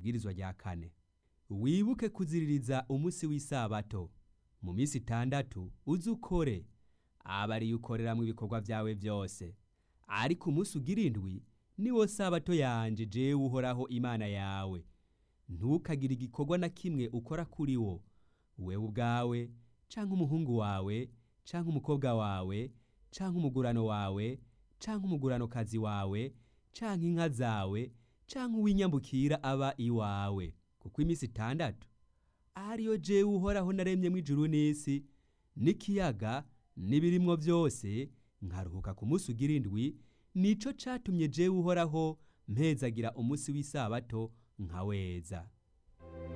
ibwirizwa rya kane wibuke kuziririza umunsi w'isabato mu minsi itandatu uze ukore aba ariyo ukoreramwo ibikorwa vyawe vyose ariko umunsi ugira indwi niwo sabato yanje jewe uhoraho imana yawe ntukagire igikorwa na kimwe ukora kuri wo wewe ubwawe canke umuhungu wawe canke umukobwa wawe canke umugurano wawe canke umuguranokazi wawe canke inka zawe canke uw'inyambukira aba iwawe kuko iminsi itandatu ariyo jewe uhoraho naremyemwo ijuru n'isi n'ikiyaga n'ibirimwo vyose nkaruhuka ku munsi ugira indwi nico catumye jewe uhoraho mpezagira umunsi w'isabato nkaweza